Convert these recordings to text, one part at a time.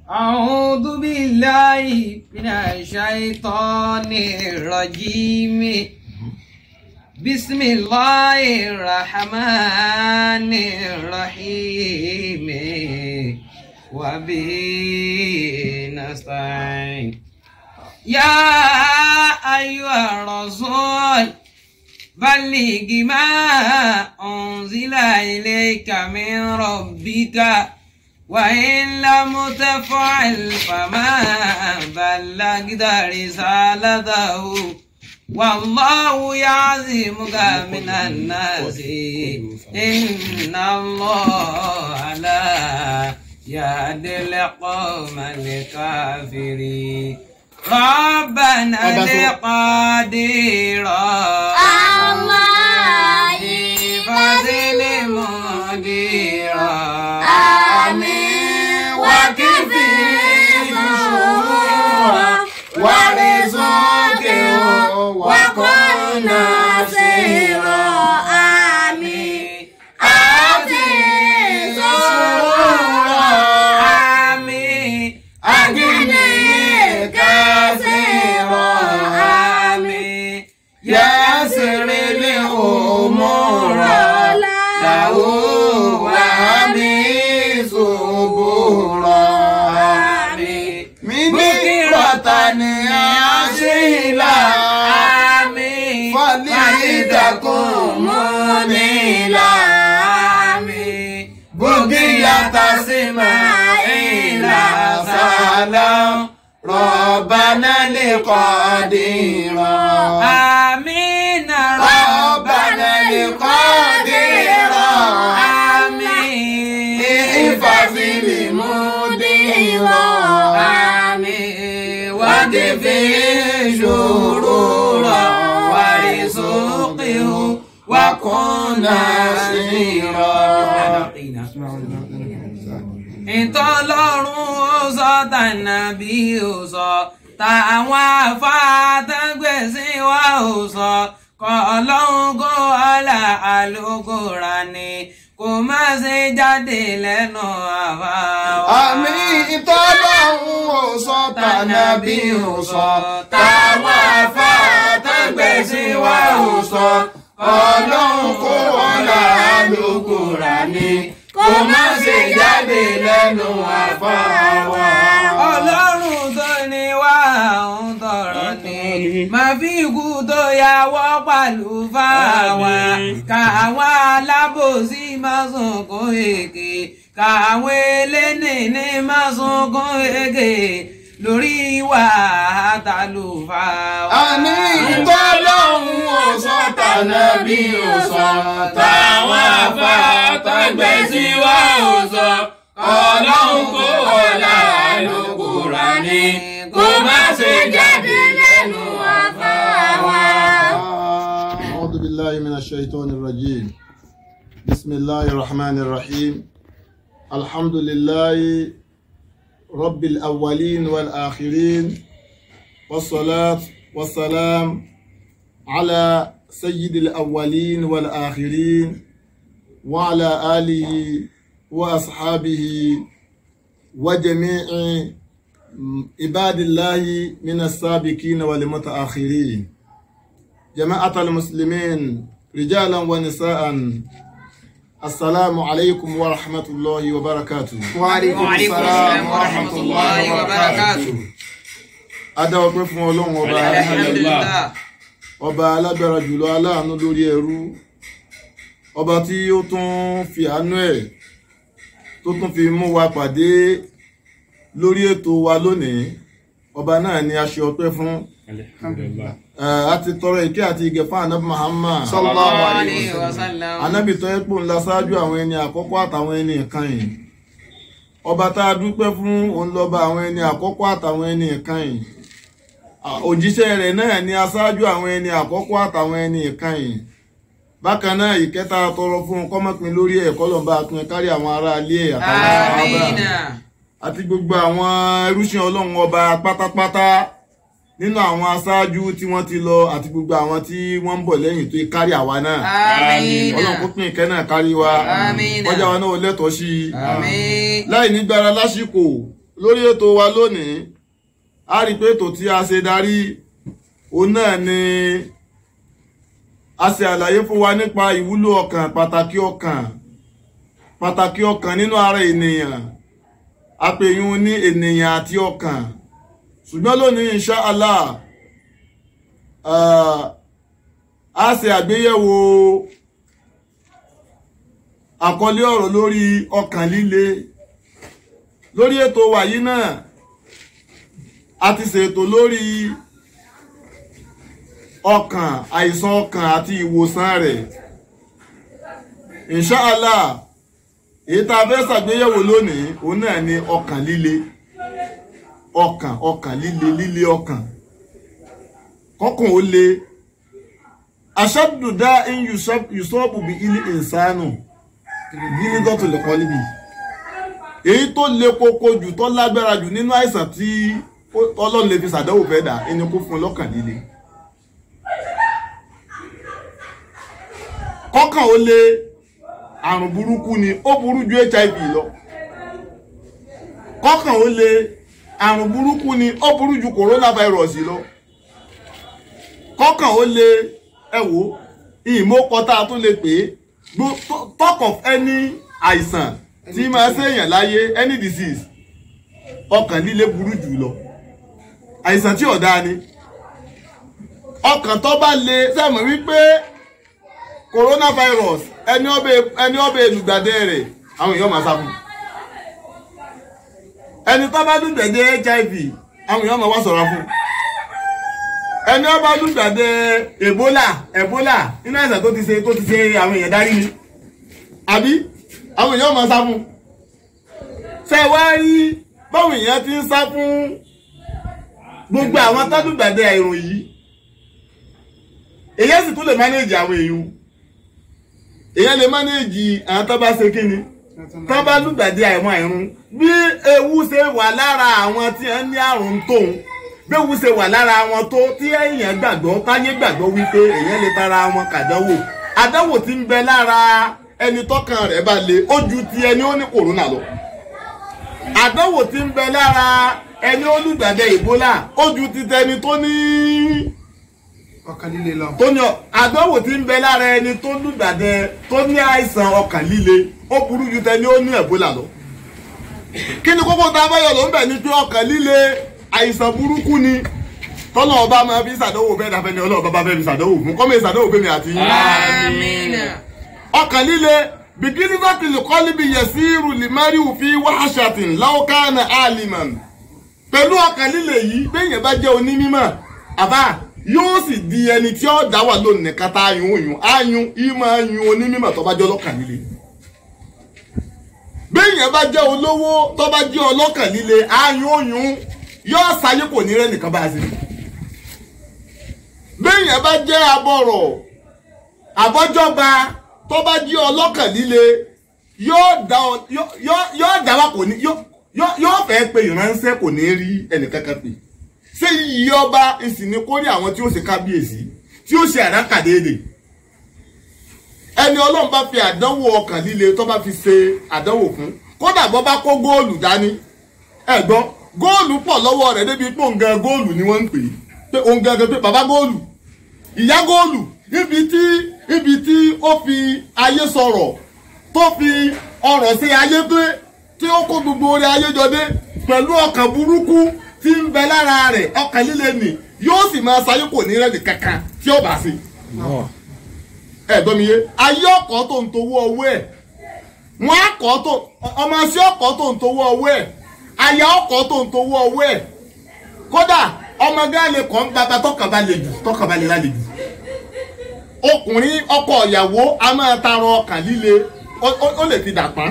أعوذ بالله من الشيطان الرجيم بسم الله الرحمن الرحيم وبه نستعين يا أيها الرسول بلغ ما أنزل إليك من ربك وإن لم تفعل فما بلغت رسالته والله يعزمك من الناس إن الله لا يهدي القوم الكافرين ربنا لقدير الله فزل مديرا آمين وكفي شرورا ورزقه وكن نصيرا آمين آتي سرورا آمين أغني كثيرا آمين يسر الأمور له وهمي صبورا آمين بكرة أصيلا آمين فليتكن منيلا آمين بقية إسماعيل سلام ربنا لقدير آمين ربنا لقدير آمين احفظ المدير آمين وادفع شرورا ورزقه وكن نصيرا ìtọ́lọ́run ó sọ tànàbí ó sọ táwọn afáàtàgbèsè wa ó sọ kọ́ ọlọ́run kó ọ̀là àlókò rà ní kó má ṣe jáde lẹ́nu àwa wa. àmì ìtọ́lọ́hún ò sọ tànàbí ò sọ táwọn afáàtàgbèsè wa ò sọ ọlọ́run kó ọ̀la àlòkù rà ní kó má ṣe jáde lẹ́nu àfáàwá. ọlọ́run tó ní wá òun tọrọ ni máa fi ikú tó yàwọ́ pàlú fáwa káwọn alábòsí máa sunkún èké káwọn elénìní máa sunkún èké lórí ìwà àtàlùfáà. àní ìtọ́lọ́hún ò sọ tànàbí ò sọ táwọn afáàtàgbèsè wa ò sọ ọlọ́run kó ọ̀la àlòkù rà ní kó má ṣe jáde lẹ́nu àfáàwá. أعوذ بالله من الشيطان الرجيم بسم الله الرحمن الرحيم الحمد لله رب الأولين والآخرين والصلاة والسلام على سيد الأولين والآخرين وعلى آله وأصحابه وجميع عباد الله من السابقين والمتأخرين جماعة المسلمين رجالا ونساء السلام عليكم ورحمة الله وبركاته وعليكم السلام ورحمة الله وبركاته. Adá ọpẹ́ fún Ọlọ́run ọba alhamdulillah. ọba alágbára jùlọ aláàánú lórí ẹrú ọba tí ó tún fi àánú ẹ̀ tó tún fi mú wa pàdé lórí ètò wa lónìí ọba náà ni a ṣe ọpẹ́ fún Eh, a ti tọrọ ìkẹ́ àti ìgẹ̀ fún anabi Muhammad sallallahu alayhi wa sallam. anabi tó yẹ pò ńlá ṣáájú àwọn ẹni àkọ́kọ́ àtàwọn ẹni ìkànnì ọba tá a dúpẹ́ fún òun lọ́ba àwọn ẹni àkọ́kọ́ àtàwọn ẹni ìkànnì òjíṣẹ́ rẹ̀ náà ni aṣáájú àwọn ẹni àkọ́kọ́ àtàwọn ẹni ìkànnì bákan náà ìkẹta tọrọ fún un kọ́mọ́pin lórí ẹ̀ kọ́lọ́mbà pin kárí àwọn ará ilé ẹ̀ àtàwọn ará amina. àti gbogbo àwọn ẹrúṣin ọlọ́run ọba pátápátá nínú àwọn aṣáájú tí wọ́n ti lọ àti gbogbo àwọn tí wọ́n ń bọ̀ lẹ́yìn tó kárí àwa náà amina. ọlọ́run kó pín ìkẹ́ náà kárí wa Àmín. ọjà wa náà ó lẹ́tọ̀ọ́ sí i àmín. láì nígbára lásìkò lórí ètò wa lónìí a rí pé ètò tí a ṣe darí òun náà ni a ṣe àlàyé fún wa nípa ìwúlò ọkàn pàtàkì ọkàn pàtàkì ọkàn nínú ara ènìyàn àpèyún ní ènìyàn àti ọkàn ṣùgbọ́n lónìí insha Allah ah, a ṣe àgbéyẹ̀wò àkọlé ọ̀rọ̀ lórí ọkàn líle lórí ètò wa yìí náà a ti ṣètò lórí ọkàn àìsàn ọkàn àti ìwòsàn rẹ̀ insha Allah èyí tá a fẹ́ ṣàgbéyẹ̀wò lónìí òun náà ni ọkàn líle ọkàn ọkàn líle líle ọkàn kọkàn ó le aṣáàdùdá in yusọ́ọ̀bù bí ilé ìsánù gíní gọ́tù lè kọ́ níbi èyí tó le koko jù tó lágbára jù nínú àìsàn tí ọlọ́run lè fi ṣàdánwò fẹ́ dà ẹni kó fún un lọ́kàn líle kọkàn ó le àrùn burúkú ni ó burú ju hiv lọ kọkàn ó le àrùn burúkú ni ó burú ju coronavirus lọ kọkàn ó le ẹ wò ìmọ̀kọta tó lè pè é gbo- talk of any àìsàn tí máa ṣèyàn láyé any disease ọkàn líle burú jù lọ àìsàn tí ọ̀dá ni ọkàn tó bá le sẹ́mọ̀ wípé coronavirus ẹni ọbẹ̀ ẹni ọbẹ̀ olùgbàdé rẹ̀ àwọn èèyàn máa sá fún ẹni tó bá lùgbàdé hiv àwọn èèyàn máa wá ṣọ́ra fún ẹni ọba lùgbàdé ebola ebola nínú àìsàn tó ti ṣe tó ti ṣe àwọn èèyàn darí ni àbí àwọn èèyàn máa sá fún ṣe wá rí báwọn èèyàn ti ń sá fún gbogbo àwọn tó lùgbàdé àìrùn yìí èyí sì tún lè mánéèjì àwọn èèyàn èyàn lè mánéèjì àwọn tó bá ṣe kíni tó bá lùgbàdì àìmọ̀ àìrùn bí ewu ṣe wà lára àwọn tí wọ́n ní àrùn tóun bí ewu ṣe wà lára wọn tó tí èèyàn gbàgbọ́ táyé gbàgbọ́ wípé èèyàn lè tara wọn kàdánwò àdánwò tí ń bẹ lára ẹni tọ́kàn rẹ̀ bá le ó ju ti ẹni ó ní kòrónà lọ àdánwò tí ń bẹ lára ẹni ó lùgbàdì ìbólà ó ju ti tẹni tó ní ọkàn líle lọ. tó ní ọ- àdánwò tí ń bẹ lára ẹni tó lùgbàdẹ tó ní àìsàn ọkàn líle ó burú ju tẹni ó ní ẹ̀bólà lọ. kí ni kókó tá a bá yọ ló ń bẹ̀ ni pé ọkàn líle àìsàn burúkú ni tọ́lọ̀ ọba máa fi ṣàdánwò bẹ́ẹ̀ dáfẹ́ ni ọlọ́ọ̀bá bá fẹ́ fi ṣàdánwò fún kọ́mọ̀ ìṣàdánwò fún mi àti yín. Amina. ọkàn líle bìkíní láti lè kọ́ níbi yẹ̀sí irú limari òfin wáṣàtìn láwùkánà aliman pẹ̀lú ọkàn líle yìí béèyàn bá jẹ́ onímọ̀ àbá yóò sì di ẹni tí ó dá wà lónìí kátà ayùn òyùn ayùn ìmọ̀ ayùn onímọ̀ tó bá jẹ́ ọlọ́kàn líle béèyàn bá jẹ́ olówó tó bá jẹ́ ọlọ́kàn líle ayùn òyùn yóò sáyé kò ní rẹ́ nìkan bá a sí béèyàn bá jẹ́ abọ̀rọ̀ àbọ́jọba tó bá jí ọlọ́kàn líle yóò dá ọ- yóò- yóò- yóò dá wa kò ní yóò- yóò- yóò fẹ́ pe ìránṣẹ́ kò ní rí ẹnìkankan pè ṣé yíyí ọba ìsìn ní kórè àwọn tí ó ṣe kábíyèsí tí ó ṣe àdákàdéèdè ẹni ọlọ́run bá fi àdánwò ọkàn líle tó bá fi ṣe àdánwò fún kódà bọ́ bá kó góòlù dání ẹ gbọ́ góòlù pọ̀ lọ́wọ́ rẹ̀ débi pé òǹgàn góòlù ni wọ́n ń pè é pé òǹgàn gẹ́gẹ́ pé bàbá góòlù ìyá góòlù ibi tí ibi tí ó fi ayé sọ̀rọ̀ tó fi ọ̀rọ̀ sí ayé pé tí ó kó gbogbo orí ayé jọ dé pẹ̀lú ọkàn burúkú tí ń bẹ lára rẹ̀ ọkàn líle nì yóò sì máa ṣayé kò ní rẹ́ẹ̀dì kankan tí ó bá sí. ẹ gbọ́ mi yé ayé ọkọ̀ tó ń towó ọwọ́ ẹ̀ wọ́n á kọ́ tó ọmọ sí ọkọ̀ tó ń towó ọwọ́ ẹ̀ aya ọkọ̀ tó ń towó ọwọ́ ẹ̀ kódà ọmọ gáàlè kọ́ ń bàbá tọkànbalẹ̀ jù tọkànbalẹ̀ lálẹ́ jù ọkùnrin ọkọ ìyàwó a máa tarọ ọkàn líle ó- ó ó lè fi dàpá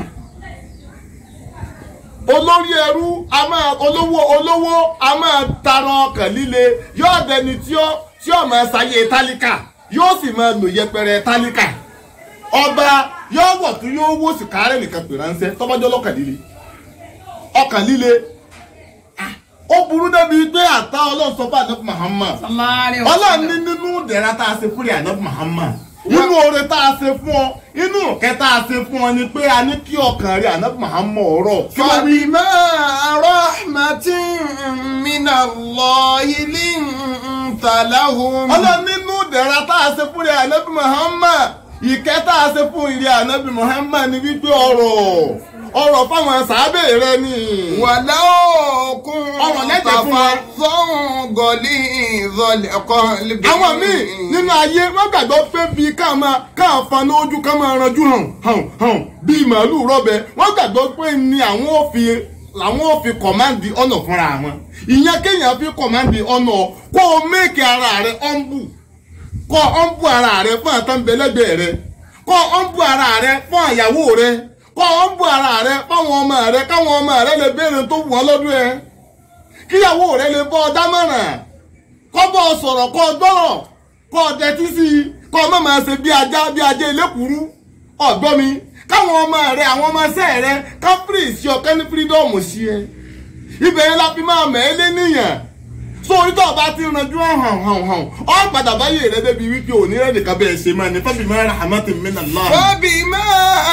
olórí ẹrú a máa olówó olówó a máa tarọ ọkàn líle yóò dẹni tí ó tí ó máa ṣayé tálíkà yóò sì máa lò yẹpẹrẹ tálíkà ọba yóò wọ̀ tún yóò wò sí kárẹ́ nìkan pè ránṣẹ́ tọ́bọ́jọ́ lọ́kàn líle ọkàn líle ó burú débi pé àtà ọlọ́run sọ fún ànábì Muhammad Sallallahu alaihi ọlọ́run ní wasallam. nínú ìdẹ̀ra tá a ṣe fúri ànábì Muhammad inú oore tá a ṣe fún ọ inú ìkẹ́ tá a ṣe fún ọ ni pé a ní kí ọkàn rẹ ànábì Muhammad ọ̀rọ̀ kí wọ́n wí. فبما رحمة من الله لنت لهم ọlọ́run nínú ìdẹ̀ra tá a ṣe fún rẹ ànábì Muhammad ìkẹ́ tá a ṣe fún ìrẹ ànábì Muhammad ni wípé ọ̀rọ̀ ọ̀rọ̀ fáwọn sàábẹ̀ rẹ ni. ولو ọ̀rọ̀ كنت lẹ́jẹ̀ fún wa. فظا غليظ القلب àwọn míì nínú ayé wọn gbàgbọ́ pé bíi ká máa ká fa lójú ká máa ranjú hàn hàn hàn bíi màálù rọ́bẹ wọ́n gbàgbọ́ pé ni àwọn ò fi làwọn ò fi kọ̀máǹdì ọ̀nà fúnra wọn ìyẹn kéèyàn fi kọ̀máǹdì ọ̀nà kó o méèkì ara rẹ ọ̀nbù kó ọ̀nbù ara rẹ fún àtàǹbẹ̀lẹ́gbẹ̀ rẹ kó ọ̀nbù ara rẹ fún àyàwó rẹ kó ọ̀nbù ara rẹ fáwọn ọmọ rẹ káwọn ọmọ rẹ lè béèrè tó wù ọ́ lọ́dún ẹ kíyàwó rẹ lè bọ́ ọ dámọ̀ràn kọ́ bọ́ ọ sọ̀rọ̀ kọ́ ọ gbọ́rọ̀ kọ́ ọ dẹtí sí i kọ́ ọ má máa ṣe bí ajá bí ajá elékùrú ọ̀gbọ́n mi káwọn ọmọ rẹ àwọn ọmọ ẹsẹ̀ rẹ ká fírì sí ọ kẹ́ni fírídọ́ọ̀mù sí ẹ ibẹ̀ yẹn la fi máa mẹ́ ẹ lé níyàn so orí tó o bá ti ranjú hàn hàn hàn ọ padà báyé rẹ débi wípé òní rẹ nìkan bẹ́ẹ̀ ṣe máa ní fábí máa ra àmọ́ tèmi náà lọ́wọ́. فبما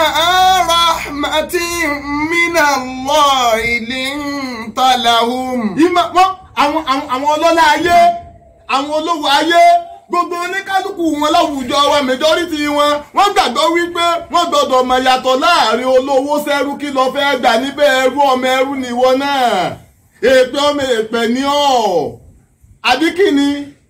رحمة من الله لنت لهم ìmọ̀ wọn àwọn àwọn àwọn ọlọ́lá ayé àwọn olówó ayé gbogbo oníkálukú wọn láwùjọ wa majority wọn wọ́n gbàgbọ́ wípé wọ́n gbọ́dọ̀ mọ̀ yàtọ̀ láàrin olówó sẹ́rú kí lọ fẹ́ gbà níbẹ̀ ẹrú ọmọ ẹrú nìwọ náà èpè ọmọ èpè ní ọ̀ àbí kí ni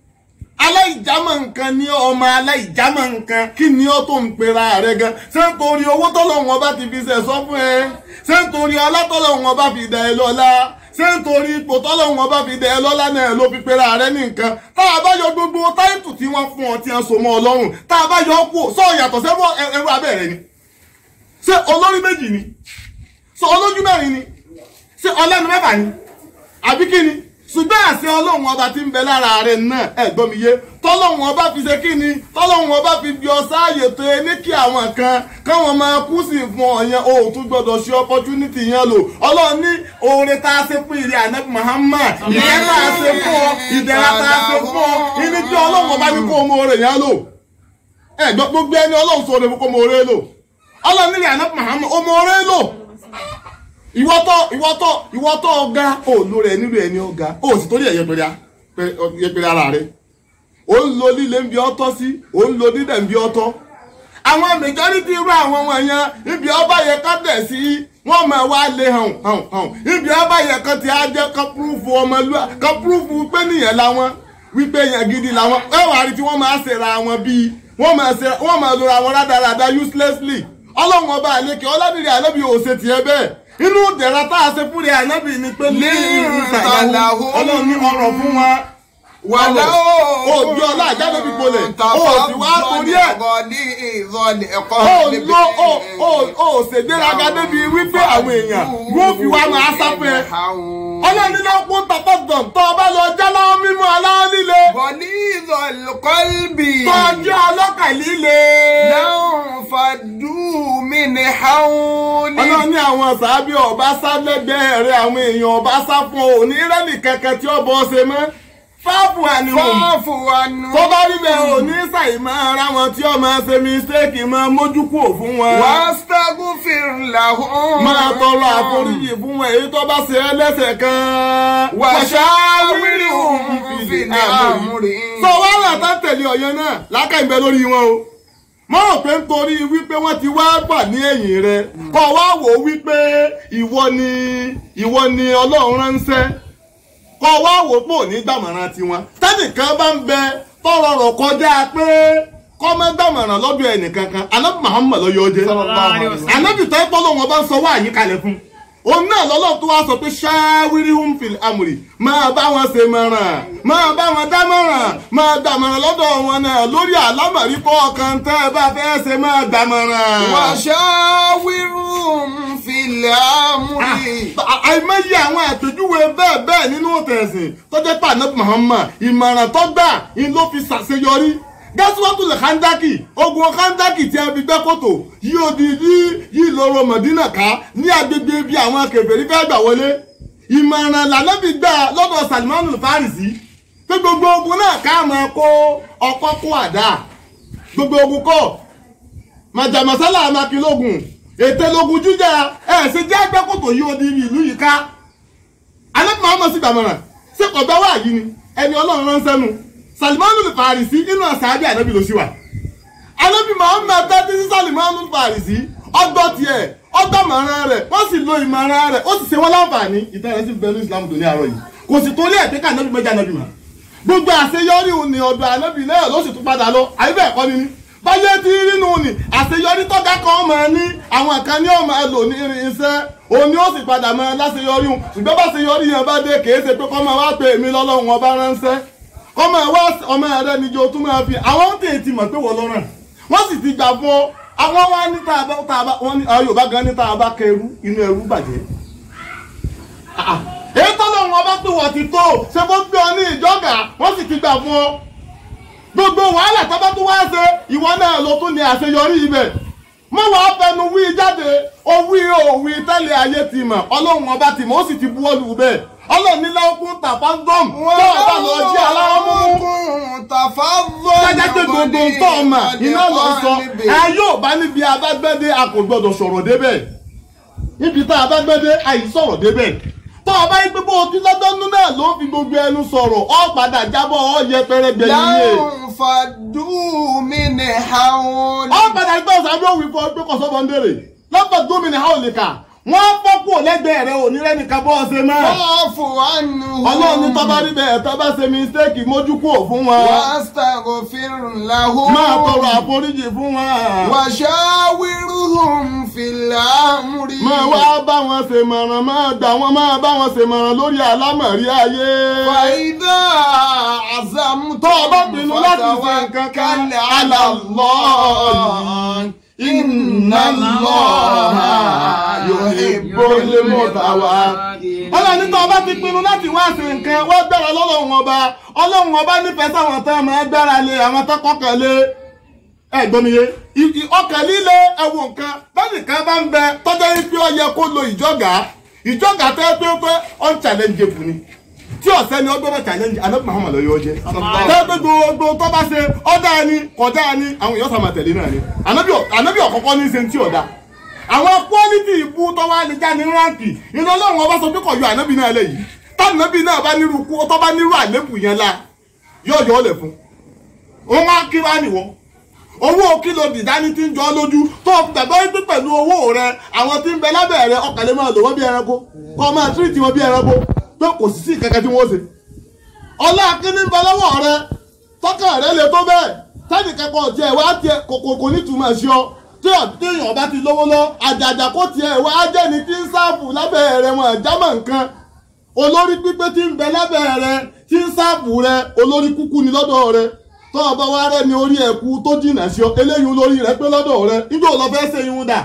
aláìjámọ̀ nǹkan ní ọmọ aláìjámọ̀ nǹkan kí ni ó tó ń pera rẹ gan ṣé nítorí owó tọ́lọ́wọ́n bá ti fi ṣẹ̀ sọ fún ẹ ṣé nítorí ọlá tọ́lọ́wọ́n bá fi dà ẹ lọ́lá ṣé nítorí ipò tọ́lọ́wọ́n bá fi dà ẹ lọ́lá náà ló fi pera rẹ ní nǹkan tá a bá yọ gbogbo táìtù tí wọ́n fún ọ tí wọ́n so mọ́ ọ lọ́rùn tá a bá yọ ọ́ kú sọ yàtọ̀ sẹ́wọ́ ẹrú abẹ́rẹ́ ni ṣé olórí méjì ni ṣé olójú mẹ́rin ni ṣé ọlẹ́nu mẹ́fà ni àbí kí ni ṣùgbọ́n àṣẹ ọlọ́run ọba tí ń bẹ lára rẹ̀ náà ẹ̀gbọ́n mi yé tọ́lọ́run ọba fi ṣe kí ni tọ́lọ́run ọba fi bí ọ sáàyè tó e ní kí àwọn kan káwọn máa kú sí fún ọ yẹn o ò tún gbọdọ̀ ṣe opportunity yẹn lò ọlọ́run ní oore tá a ṣe fún ìrẹ́ ànábì Muhammad ìyẹn tá a ṣe fún ọ ìdẹ̀ra tá a ṣe fún ọ ìní tí ọlọ́run ọba ní kó o mọ oore yẹn lò ẹ̀gbọ́n gbogbo ẹni ọlọ́run sọ kó o mọ oore lò ọlọ́run ní ìrẹ́ ànábì Muhammad o mọ oore lò ìwọ́tọ̀ ìwọ́tọ̀ ìwọ́tọ̀ ọ̀gá òòlù rẹ̀ nílò ẹni ọ̀gá ó sì torí ẹ̀ yẹpẹrẹ yẹpẹrẹ ara rẹ̀ ó ń lo líle ń bí ọtọ́ sí ó ń lo dídẹ̀ ń bí ọtọ́ àwọn majority irú àwọn ọmọ yẹn ibi ọba yẹ ká tẹ̀ sí wọ́n máa wá lé hàn hàn hàn ibi ọba yẹ kan ti á jẹ́ ká púrúfù ọmọlúwa ká púrúfù pé nìyẹn làwọn wípé yẹn gidi làwọn ẹ wà á rí tí wọ́n máa ṣèrà wọn bíi wọ́n máa ṣe wọ́n máa lora wọn rádaràda uselessly ọlọ́run ọba àlekè ọlábìrì àlẹ́bí òsè tiẹ̀ bẹ́ẹ̀ inú dẹ̀ra tá a ṣe fúnri ànábì ni pé ní ìrìntàláhùn ọlọ́run ní ọ̀rọ̀ fún wa wàlá ó bí ọlá àjáde bí gbolẹ̀ ó sì wá torí ẹ̀ ó lọ ó ó ó ṣègbéraga débi wípé àwọn èèyàn wọ́n fi wá máa sáfẹ́ ọlọ́run ní lọ́kùn tàbọ̀dàn tó o bá lọ jálọ́ mímú aláwọ̀ líle bọ̀lí ìzọ̀lùkọ́lbì tó o jẹ́ ọlọ́kà líle. náà fàdú mi ní haúlì. ọlọ́run ní àwọn sàábì ọba sá lẹ́gbẹ̀ẹ́ rẹ̀ àwọn èèyàn ọba sá fún òní rẹ́nì kankan tí ó bọ́ ṣe mọ́ fáàfù àníhùn fọ́ọ̀fù wa nù. tó bá rí bẹ́ẹ̀ ò ní ṣàì máa ra wọn tí ó máa ṣe mistake máa mójú kúrò fún wọn. wàstagfir lahum. máa tọrọ àforíjì fún wọn èyí tó bá ṣe é lẹ́sẹ̀ kan. washawirhum fil amri. sọ wá látà tẹ̀lé ọ̀yàn náà lákàá ìbẹ́ lórí wọn o mo rò pé nítorí wípé wọ́n ti wá gbà ní ẹ̀yìn rẹ kọ́ wá wò ó wípé ìwọ ni ìwọ ni ọlọ́run ránṣẹ́ kọ́ wá wò ó pò ní gbàmọ̀ràn tiwọn tẹ́nìkan bá ń bẹ tọrọ rọ̀ kọjá pé kọ́ mọ́ gbàmọ̀ràn lọ́dọ̀ ẹnìkankan anábì Muhammad ló yọ jẹ́ anábì tó ń pọ́ lóun ọba ń sọ wá àyíkalẹ̀ fún òun náà lọ́lọ́run tó wá sọ pé ṣáwíríhùn fìl amúrì máa bá wọn ṣe mọ̀ràn máa bá wọn dámọ̀ràn máa gbàmọ̀ràn lọ́dọ̀ wọn náà lórí àlámọ̀rí kọ̀ọ̀kan tẹ́ ẹ bá fẹ́ ṣe máa gbàmọ̀ràn. washawirhum fil amri. àìmọye àwọn àpèjúwe bẹ́ẹ̀ bẹ́ẹ̀ nínú tẹ̀sìn tó jẹ́ pé ànábì Muhammad ìmọ̀ràn tó gbà ń ló fi ṣàṣeyọrí gásíwájú lè kándàkì ogun kándàkì tí a fi gbẹ́ kòtò yí odidi yí lóró mọ̀dínà ká ní agbègbè bí àwọn kèfèrí fẹ́ gbà wọlé ìmọ̀ràn lànàbí gbà lọ́dọ̀ Salman Farisi pé gbogbo ogun náà ká máa kó ọkọ́ kó àdá gbogbo ogun kọ́ màjàmásálà amakilógun ètè lógun jíjà ẹ̀ ṣe jẹ́ agbẹ́kòtò yìí ó di ìlú yìí ká alẹ́ muhammed sì gbàmọ̀ràn ṣé kò bá wà yìí ni ẹni ọlọ́run ránṣẹ́ nu salimanu farisi inú àṣàbí ànábì ló sì wà alẹ́bí muhammed tẹ́tí sí salimanu farisi ọgbọ́ tiẹ̀ ọgbọ́ mọ̀ràn rẹ̀ wọ́n sì lo ìmọ̀ràn rẹ̀ ó sì ṣe wọ́n láǹfààní ìtàn rẹ̀ sì bẹ̀rù islam tó ní àárọ̀ yìí kò sì torí ẹ̀ pé ká ànábì mẹ́jà ànábì mọ́ gbogbo àṣeyọrí òun ni ọ̀dọ̀ ànábì náà ló sì tún padà lọ àyíbẹ̀ ẹ̀kọ́ ni ní báyé tí nínú ni àṣeyọrí tọ́gá kan máa ní àwọn kan ní ọmọ ẹ lò ní irinṣẹ́ òun ni ó sì padà máa láṣeyọrí òun ṣùgbọ́n bá ṣeyọrí yẹn bá dé kìí ṣe pé kọ́ máa wá pé èmi lọ́lọ́run ọba ránṣẹ́ kọ́ máa wá ọmọ rẹ níjọ tún máa fi àwọn ń tètè mọ̀ pé wọ́n lọ́rùn wọ́n sì ti gbà fún ọ àwọn wá ní tá a bá tá a bá wọ́n ní àwọn Yorùbá gan ní tá a bá kẹrú inú ẹrú bàjẹ́ èyí tọ́lọ́run ọba pé wọ́n ti tó ṣe fó gbé ọ ní ìjọ́gà wọ́n sì ti gbà fún ọ gbogbo wàhálà tó bá tún wá ṣe ìwọ náà ló tún ní àṣeyọrí ibẹ̀ mọ wàá fẹnu wí jáde owí òwì tẹ́lẹ̀ ayé ti mọ̀ ọlọ́run ọba ti mọ̀ ó sì ti bu olù bẹ́ẹ̀ ọlọ́run nílẹ̀ okun tàfáńdọ́m tó ọba lọ jí aláwọ̀ múmú jájá pé gbogbo tó ọmọ iná lọ sọ ẹ yóò bá níbi abágbẹ́dé a kò gbọdọ̀ sọ̀rọ̀ débẹ̀ níbi tá abágbẹ́dé àyè sọ̀rọ̀ débẹ̀ tó ọba yìí pé bó o ti lọ́dọ́nú náà ló fi gbogbo ẹnu sọ̀rọ̀ ọ padà jábọ̀ ọ yẹpẹrẹ gbẹ̀yìn yé fàdúmínì haúlì. ọ padà gbọ́ sábẹ́ òwì fọ pé kò sọ́bọ̀ ń bèrè lọ́pọ̀ gómìnà haúlì kà wọ́n fọ́kù lẹ́gbẹ̀ẹ́ rẹ̀ òní rẹ́nìkan bọ́ ọ ṣe mọ́ wọ́ọ̀fù ànú. ọlọ́run ní tọ́ba rí bẹ́ẹ̀ tọ́ba ṣe mistake mójú kúrò fún wọn wàásítàgò fìrùláhùn. máa tọrọ àforíjì fún wọn wàṣáwìrúhùn fìlàmùrí. máa wá bá wọn ṣe mọ̀ràn máa gbà wọn máa bá wọn ṣe mọ̀ràn lórí àlámọ̀rí ayé. fàyídà àzàmùtò. tó o bá pinnu láti ṣe nǹkan kan alàlọ́ inna Allaha yuhibbul mutawakkalin. ọlọ́run ní tó o bá ti pinnu láti wá sí nǹkan wá gbára lọ́lọ́run ọba ọlọ́run ọba nífẹ̀ẹ́ sáwọn tán máa gbára lé àwọn tó kọ́kàn lé ẹ gbọ́ mi yé I- i- ọkàn líle ẹ̀wù nǹkan bẹ́ẹ̀ni kan bá ń bẹ tọ́jọ́ yìí pé ó yẹ kó lo ìjọ́gà ìjọ́gà tẹ́ pé pé unchallengeable ni tí ọ̀sẹ́ ni ó gbọ́dọ̀ challenge anabi muhammad lọ́yọ́ jẹ́ tẹ́ pé gbogbo tó bá ṣe ọ̀dà ni kọjá ni àwọn èèyàn sàmà tẹ̀lé náà ni anabi ọ̀- anabi ọ̀kọ́kọ́ ní í ṣe ti ọ̀dà àwọn quality ìbú tó wá lè já ní ránkì iná ọlọ́run ọba sọ pé kọ̀ yọ anabi náà lẹ̀ yìí tánàbí náà bá nírú kú tó bá nírú àlébù yẹn la yóò yọ ọ́ lẹ̀ fún òun á kí wá nìwọ owó kílò dìdání tí ń jọ ọ́ lójú tó gbàgbọ́ wípé pẹ̀lú owó rẹ àwọn tí ń bẹ lábẹ́ rẹ ọkàn lè máa lò wọ́n bí ẹranko kọ́ máa tírìtì wọn bí ẹranko pé kò sí sí kankan tí wọ́n ṣe. ọlá kíní ń bẹ lọ́wọ́ rẹ tọ́kàn rẹ lè tó bẹ́ẹ̀ sẹ́ni kankan tiẹ̀ wá tiẹ̀ kòkò kò ní túmọ̀ sí ọ tí ọ̀dẹ́yìn bá ti lówó lọ àjàjà kó tiẹ̀ wá jẹ́ni tí ń sáàfù lábẹ́ rẹ wọn àjámọ̀ nǹkan olórí pípé tí ń bẹ lábẹ́ rẹ tí ń sáàfù rẹ olórí kúkú ni lọ́dọ̀ rẹ tó ọba wa rẹ ni orí ẹ̀kú tó jìnà sí ọ eléyìí olórí rẹ pé lọ́dọ̀ rẹ nígbà ò lọ fẹ́ ṣe irun dà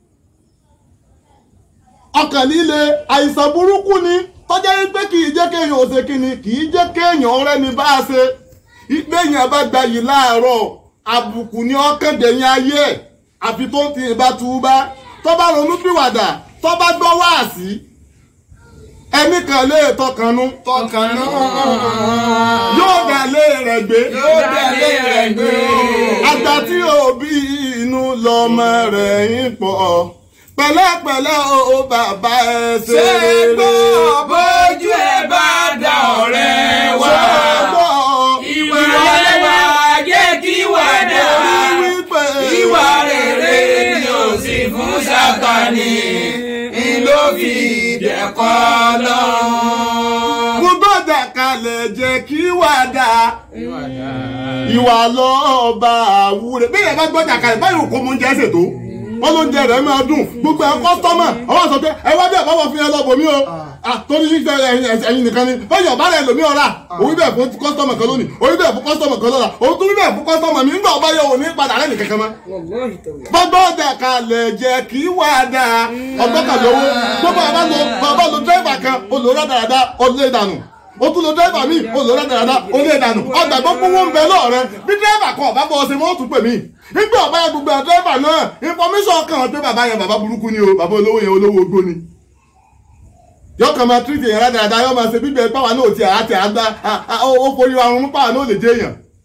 ọkàn líle àìsàn burúkú ni tọ́jà yìí pé kì í jẹ́ kéèyàn ò ṣe kíni kì í jẹ́ kéèyàn rẹ ni bá a ṣe ìgbéyàn bá gba yìí láàárọ̀ àbùkù ni ọkàn dẹ̀yìn ayé ẹ̀ àfi tó ń ti ìbá túbá tó bá ronú pìwàdà tó bá gbọ́ wáàsí ẹnì kan lè tọkànnú tọkànnú. yóò dà lé rẹ̀ gbé yóò délé rẹ̀ gbé. àgbà tí òbí inú lọmọ rẹ̀ ń pọ̀ pẹ̀lẹ́pẹ̀lẹ́ o bàbá ẹ ṣe ṣé rere. gbọ́ bójú ẹ bá dá ọ̀rẹ́ wá. Ṣé gbọ́ ìwà ẹwà jẹ́ kí wà dá wípé ìwà rere ni ò sí fún Sátánì ló fi dẹ̀kọ́ lọ́rùn. mo gbọ́dọ̀ kalẹ̀ jẹ́ kí wà dá ìwà lọ́ọ̀bà àwúrẹ́ bí ìyá bá gbọ́dọ̀ kalẹ̀ báyìí kò mú oúnjẹ ṣètò wọ́n ló ń jẹ rẹ̀ máa dùn gbogbo ẹ̀ kọ́sítọ́mà àwọn sọ pé ẹ wá bí ẹ̀ báwọ̀ fi ẹ lọ́bọ̀ mí o Ah, torí fífẹ́ ẹ̀yin nìkan ni báyọ̀ bá rẹ̀ lòmí ọ̀rà òun bẹ̀ fún kọ́sítọ́mà kan lónìí òun bẹ̀ fún kọ́sítọ́mà kan lọ́la òun tún bẹ̀ fún kọ́sítọ́mà mi nígbà ọba yẹ òun ní padà rẹ̀ nìkan kan mọ́ gbogbo ọjà kalẹ̀ jẹ́ kí wà dá ọgbọ́n kan lówó gbogbo àbá lo bàbá lo dírẹ́fà kan olóra dáadáa ọdún ìdànù ó tún lo dírẹ́fà míì olóra dáadáa ọdún ìdànù ọgbà gbogbo wọn ń bẹ lọ́ọ̀rẹ́ bí dírẹ́fà kan ọba bọ́ ọsẹ mọ́ tún pè mí nígbà ọba yẹn gbogbo ẹ̀ dírẹ́fà náà information kan pé bàbá yẹn bàbá burúkú ni o bàbá olówó yẹn olówó ogbó ni yóò kàn máa tírìtì yẹn dáadáa yóò máa ṣe bíbẹ̀ pàwọn náà ti àti àgbà ó forí wa rún pàwọn náà lè jẹ́ èèyàn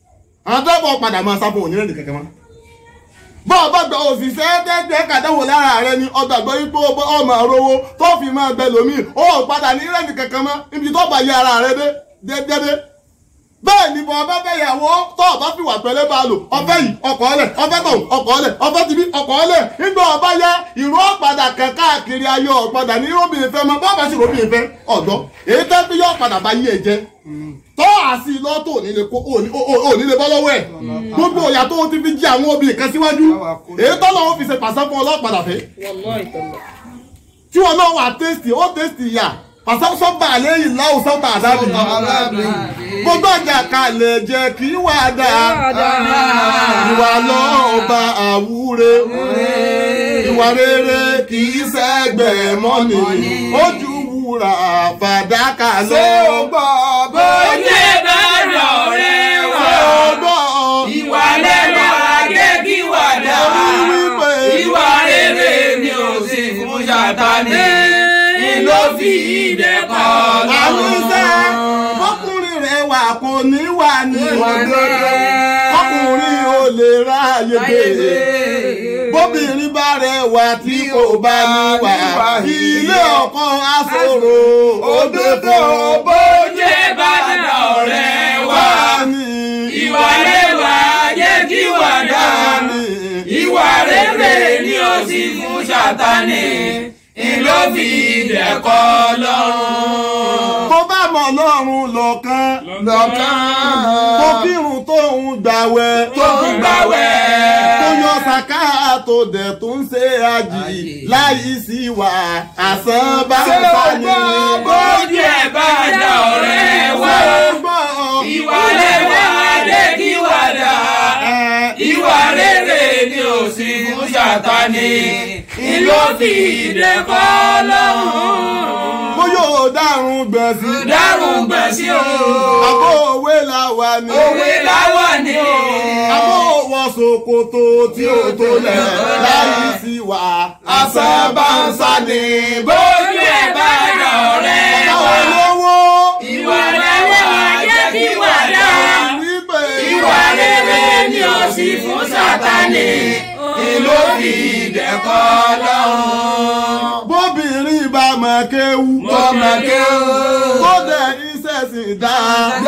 àwọn tẹ́bọ̀ padà máa sáfún òní rẹ̀ kẹ̀kẹ́ mọ́ bọ́ ọ bá gba òṣìṣẹ́ tẹ́tẹ́ kàdáwò lára rẹ ni ọgbàgbọ́ ipò ọmọ rówó tó fi máa bẹ lómi ó padà ní rẹ̀ kẹ̀kẹ́ mọ́ ibi tó bá yẹ ara rẹ dé dédé bẹ́ẹ̀ ni bọ́ ọba fẹ́ yàwó tó ọba fi wà pẹ́lẹ́ bá a lò ọfẹ́ yìí ọkọ̀ ọlẹ̀ ọfẹ́ tọ̀ ọkọ̀ ọlẹ̀ ọfẹ́ tibí ọkọ̀ ọlẹ̀ nígbà ọba yá ìró ọ̀padà kan káàkiri ayé ọ̀padà ní róbìnrin fẹ́ mọ́ bọ́ọ̀bá sì róbìnrin fẹ́ ọ̀dọ́ èyí tẹ́ bí yọ ọ̀padà bá yí ẹ jẹ́ tọ́ àsì lọ́tò ònílé kó ònílé bọ́ lọ́wọ́ ẹ̀ gbogbo ìyà tó ti fi jí àwọn obìnrin kan síwájú èyí tọ́ lọ́wọ́ fi ṣe pàṣẹ fún ọlọ́padà fẹ́ tí wọn náà wà tẹ́sítì ó tẹ́sítì yà pàṣẹ sọ́ba àlẹ́ yìí láwù sọ́ba àdábì gbogbo ọjà kalẹ̀ jẹ́ kí wà dáa ìwà lọ́ọ̀ba àwúre ìwà rere kì í sẹ́gbẹ̀ mọ́ni ojú wúrà fàdákà lọ. ṣé o gbọ́ bó jẹ́ bá dọ̀rẹ́ wá ìwà lẹ́nu ajé kí wà dá ìwà rere ni ò sì fún Sátánì ló fi ìdẹ́kọ̀ àwọn iṣẹ́ lọ́wọ́. ọkùnrin rẹ̀ wà kò ní wà ní ọkùnrin ò lè ráàyè gbé bóbìnrin bá rẹwà tí kò bá níwà ilé ọkọ aṣòro òdodo bó jẹ́ bá dọ̀rẹ́ wá ní ìwà lẹ́wà jẹ́ kí wà dá ìwà rere ni ó sì fún Sátánì ló fi ìdẹ́kọ̀ lọ́rùn. tó bá mọ̀ lọ́rùn lọ́kàn lọ́kàn tó kírun tóun gbàwẹ̀ tó ń gbàwẹ̀. tó yọ sàká tó dẹ̀ tó ń ṣe àjì láyé sí wà àsán bá ń ṣé o sá ní. gbọ́ bójú ẹ̀ bá dá ọ̀rẹ́ wá ìwà lẹ́wà jẹ́ kí wà dá ìwà rere ni ò sí fún Sátánì ló fi ìdẹ́kọ̀ lọ́rùn. bóyá ò dárun gbẹ̀sí. dárùn gbẹ̀sí o àbó òwe la wà ní. òwe láwà ní o. àbó wọ ṣòkòtò tí ó tó lẹ̀ láyé sí wà àsán bá ń sá ní. bójú ẹ̀ bá dá ọ̀rẹ́ wá àwọn olówó. ìwà lẹ́wà jẹ́ kí wà dá. wípé ìwà rere ni ó sì fún Sátánì ló fi ìdẹ́kọ̀ lọ́rùn. bóbìnrin bá mọ̀ kéwú. Mo mọ̀ kéwú. tó dẹ̀ iṣẹ́ sì dá.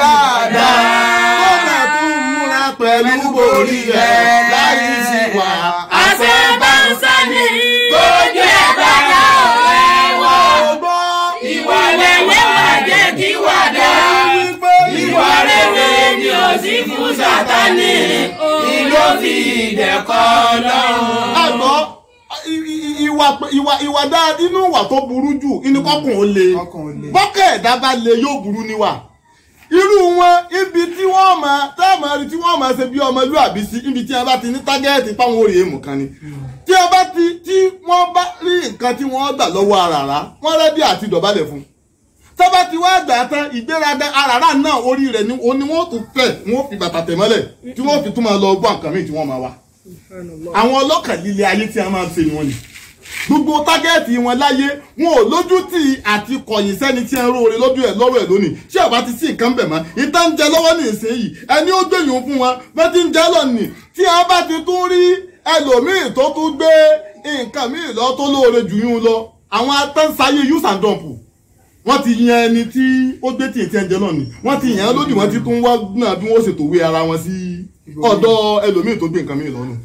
Dáadáa. tó dẹ̀ tún múra pẹ̀lú borí ẹ̀ láyé sí wà àṣẹ bá ń sani bójú ẹ̀ bá dá ọ̀rẹ́ wá. ọgbọ́n. ìwà lẹ́wà jẹ́ kí wà dá. ìwà rere ni ó sì fún Sátánì ló fi ìdẹ́kọ̀ lọ́rùn. àgbọ̀ i- i- ìwà ìwà ìwà dáa inú ìwà tó burú jù inú kọkùn ó le bọ́kẹ́ ẹ̀dá bá le yóò burú níwà irú wọn ibi tí wọ́n máa táàmù rí tí wọ́n máa ṣe bí ọmọlúàbí sí ibi tí wọ́n bá ti ní tágẹ́ẹ̀tì páwọn orí èèmù kan ni tí wọ́n bá ti tí wọ́n bá rí nǹkan tí wọ́n gbà lọ́wọ́ àràrá wọ́n rẹ́dí àti dọ̀bálẹ̀ fún tọ́ba ti wá gbà tán ìgbéraga àràrá náà orí rẹ̀ ni ó ní wọ́n tún tẹ̀ wọ́n fi bàtà tẹ̀ mọ́lẹ̀ tí wọ́n fi tún máa lọ bọ́ nǹkan míì tí wọ́n máa wá àwọn ọlọ́kàn líle ayé tí a máa ń ṣe wọn ni gbogbo tágẹ́ẹ̀tì wọn láyé wọn ò lójú tì í àti kọ̀yìn sẹ́ni tí ń róore lọ́dún ẹ̀ lọ́rọ̀ ẹ̀ lónìí ṣé ọba ti sí nǹkan bẹ̀ mọ́ ìta ń jẹ lọ́wọ́ ní ìsinyìí ẹni ó gbẹ̀yìn fún wọn bẹ́ẹ̀ ti ń jẹ́ lọ́nìí tí a bá ti tún rí ẹlòmíì tó tún gbé nǹkan míì lọ tó lóore jù yún lọ àwọn atánsáyé use and dump wọ́n ti yan ẹni tí ó gbé tí ìtẹ́ ń jẹ náà ni wọ́n ti yàn án lódì wọ́n ti tún wá náà bí wọ́n ṣètò wé ara wọn sí ọ̀dọ̀ ẹlòmíì tó gbé nǹkan míì lọ́nu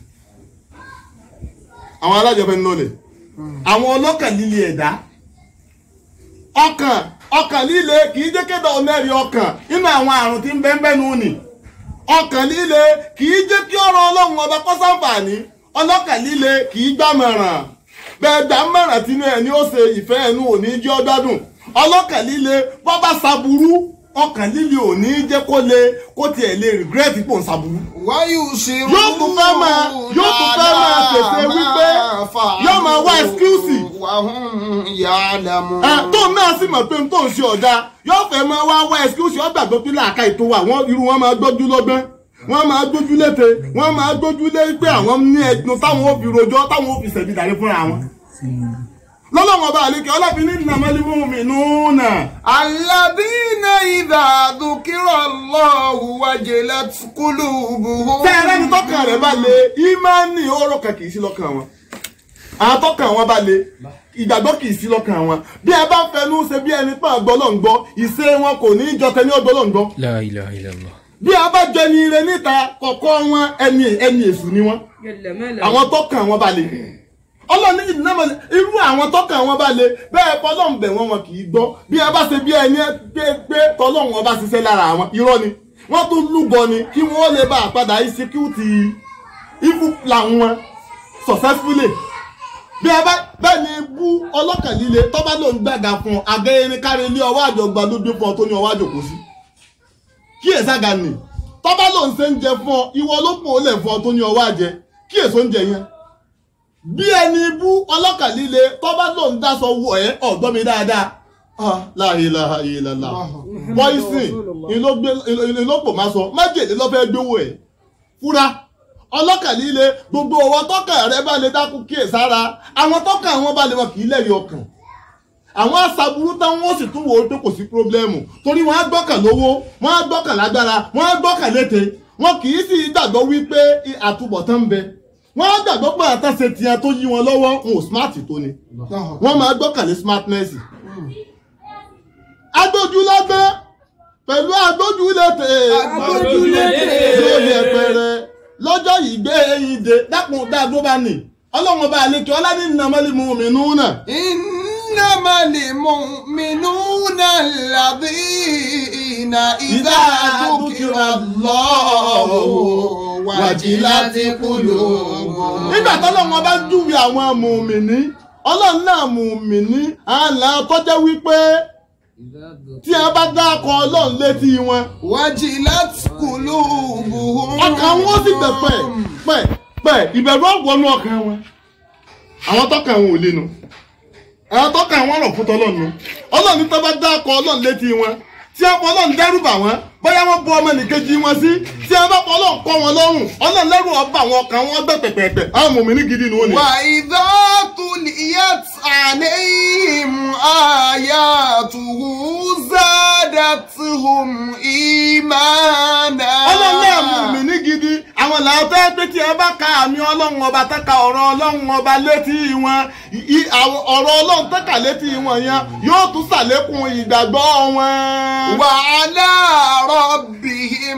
àwọn alájọpẹ́ ń lọlẹ̀ àwọn ọlọ́kàn líle ẹ̀dá ọkàn ọkàn líle kì í jẹ́ kéde ọ̀nẹ́rì ọkàn nínú àwọn àrùn tí ń bẹ́ ń bẹ́nu nì ọkàn líle kì í jẹ́ kí ọ̀rọ̀ ọlọ́run ọba kọ́ sáǹfààní ọlọ́kàn líle kì í gbàmọ̀ràn bẹ́ẹ̀ gbàmọ̀ràn tínú ẹ̀ ni ó ṣe ìfẹ́ ẹnu òní jẹ́ ọgbádùn ọlọ́kàn líle bọ́ bá ṣaburú ọkàn líle òní jẹ́ kó le kó tiẹ̀ lè regret pò ń ṣaburú wáyé òṣèré yóò tún fẹ́ máa yóò tún fẹ́ máa pèsè wípé yóò máa wá excuse wàhùn yàlámù. ẹ tó náà sì mọ̀ pé tó ń ṣe ọ̀dà yóò fẹ́ máa wá wá excuse yóò gbàgbọ́ pé làákà ètò wa wọ́n irú wọn máa gbójú lọ́gbọ́n wọ́n máa gbójú lété wọ́n máa gbójú lé pé àwọn ní ẹ̀dùn táwọn ò fi rojọ́ táwọn ò fi ṣẹ̀bi dàrí fúnra wọn. lọ́lọ́wọ́n ọba àlekè ọlọ́fin ní innamal mu'minuna الذين إذا ذكر الله وجلت قلوبهم tẹ́ẹ̀rẹ́ ní tọ́kàn rẹ̀ bá le ìmánì ọ̀rọ̀ kan kì í sí lọ́kàn wọn àwọn tọ́kàn wọn bá le ìgbàgbọ́ kì í sí lọ́kàn wọn bí ẹ bá fẹnu ṣe bí ẹni pé àgbọ́lọ́ngbọ́ ìṣe wọn kò ní í jọ tẹni ọgbọ́lọ́ngbọ́ La ilaha illallah. bí a bá jẹ ní ire níta kọ̀kọ́ wọn ẹni ẹni èṣù ni wọn àwọn tọ́kàn wọn bá le ọlọ́ni ìdínámọ̀ irú àwọn tọ́kàn wọn bá le bẹ́ẹ̀ fọlọ́n bẹ̀ wọ́n wọn kì í gbọ́ bí a bá ṣe bí ẹni pé pé tọ́lọ́run wọn bá ṣiṣẹ́ lára àwọn irọ́ ni wọ́n tún lúgọ ni kí wọ́n lè bá àpadà ìsíkúùtì evil plan wọn successfully bí a bá bẹ́ẹ̀ ni bú ọlọ́kàn líle tọ́ba ló ń gbàgà fún ọ àgẹ́yẹrin kárí ilé ọwọ́ àjọgbà ló dé fún ọ tó ní ọwọ́ àjòkó sí kí èsàgà nì tọ́ba ló ń ṣe ń jẹ fún ọ ìwọ ló pò ó lẹ̀ fún ọ tó ní ọwọ́ àjẹ kí èso ń jẹ yẹn bí ẹni bú ọlọ́kàn líle tọ́ba ló ń dáṣọ wọ ẹ́ ọ̀gbọ́n mi dáadáa ah la ilaha illallah poison ìlógbò máa sọ májèlé lọ́fẹ́ gbówó ẹ̀ fúra ọlọ́kàn líle gbogbo ọwọ́ tọ́kàn rẹ bá lè dákú kíyè sára àwọn tọ́kàn wọn bá lè wọn kì í lẹ́rìí ọkàn àwọn aṣàbùrú táwọn wọn sì tún wò ó pé kò sí pírọ́blẹ́mù torí wọn á gbọ́kàn lówó wọn á gbọ́kàn lágbára wọn á gbọ́kàn lété wọn kì í sì gbàgbọ́ wípé àtúbọ̀tán ń bẹ wọn á gbàgbọ́ pé àtàṣe tiẹ̀ tó yí wọn lọ́wọ́ wọn ò smart tó ni wọn máa gbọ́kàn ní smartness agbójúlágbé pẹ̀lú agbójúlété Agbójúlété. yóò yẹ pẹrẹ lọ́jọ́ yìí gbé eyín de dákun dáadó bá nì ọlọ́run ọba àlekè ọlání nàmọ́lì mu'minuna إنما المؤمنون الذين إذا ذكر الله وجلت قلوبهم nígbà tọ́lọ́run ọba ń júwe àwọn mùmìnì ọlọ́run náà mùmìnì àlà tọ́jẹ́ wípé tí a bá dákọ̀ ọlọ́run létí wọn وجلت قلوبهم ọkàn wọn sì bẹ̀ pẹ̀ pẹ̀ pẹ̀ ìbẹ̀rù ọ̀wọ́nú ọkàn wọn àwọn tọ́kàn wọn ò lè nu àwọn tọ́kàn wọn rọ̀ fún tọ́lọ́nu ọlọ́run tó bá dákọ̀ ọlọ́run létí wọn tí a fọ ọlọ́run dẹ́rù bà wọ́n bóyá wọ́n bu ọmọ nìkejì wọn sí tí a bá fọ ọlọ́run kọ́ wọn lọ́rùn ọlọ́run lẹ́rù ọba àwọn ọkàn wọn gbẹ pẹ̀pẹ̀pẹ̀ àwọn mòmìnir gidi ni wọ́n ní. وإذا تليت عليهم آياته زادتهم إيمانا ọlọ́run náà mòmìnir gidi àwọn làwọn fẹ́ pé tí a bá ka àmì ọlọ́run ọba tẹ́ka ọ̀rọ̀ ọlọ́run ọba létí wọn i- àwọn ọ̀rọ̀ ọlọ́run tẹ́ka létí wọn yẹn yóò tún ṣàlékún ìgbàgbọ́ wọn. وعلى ربهم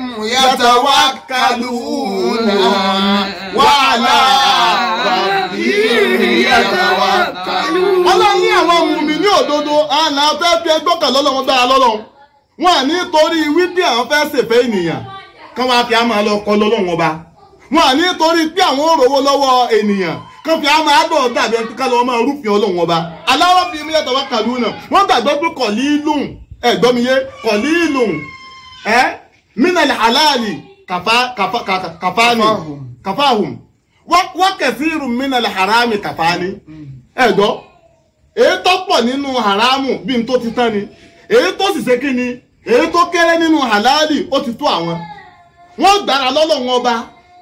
يتوكلون وعلى ربهم يتوكلون. ọlọ́run ní àwọn mùmí ní òdodo àná fẹ́ fi ẹgbẹ́ kan lọ́lọ́run gbára lọ́lọ́run wọn à ní torí wípé àwọn fẹ́ ṣèfẹ́ ènìyàn kán wá fi àmà lọ kọ lọ́lọ́run ọba wọn à ní torí pé àwọn ò rówó lọ́wọ́ ènìyàn kán fi àmà àdọ̀ dàbí ẹni ká lọ́wọ́ máa rúfin ọlọ́run ọba aláwọ̀ fi mí yàtọ̀ wá kàlú náà wọ́n gbàgbọ́ pé kọ̀lí lùn ẹ̀ gbọ́ mi yé kọ̀lí lùn ẹ́ mínàlì halali kàfá kàfá kàfá- kàfáàní Kàfáhùn. kàfáhùn wọ́n kẹ̀sí irun mínàlì harami kàfáàní ẹ̀ gbọ́ èyí tó pọ̀ nínú haramu bí n tó ti tán ni èyí tó sì ṣe kí ni èyí tó kéré nínú halali ó ti tó àwọn wọ́n gbára lọ́lọ́run ọba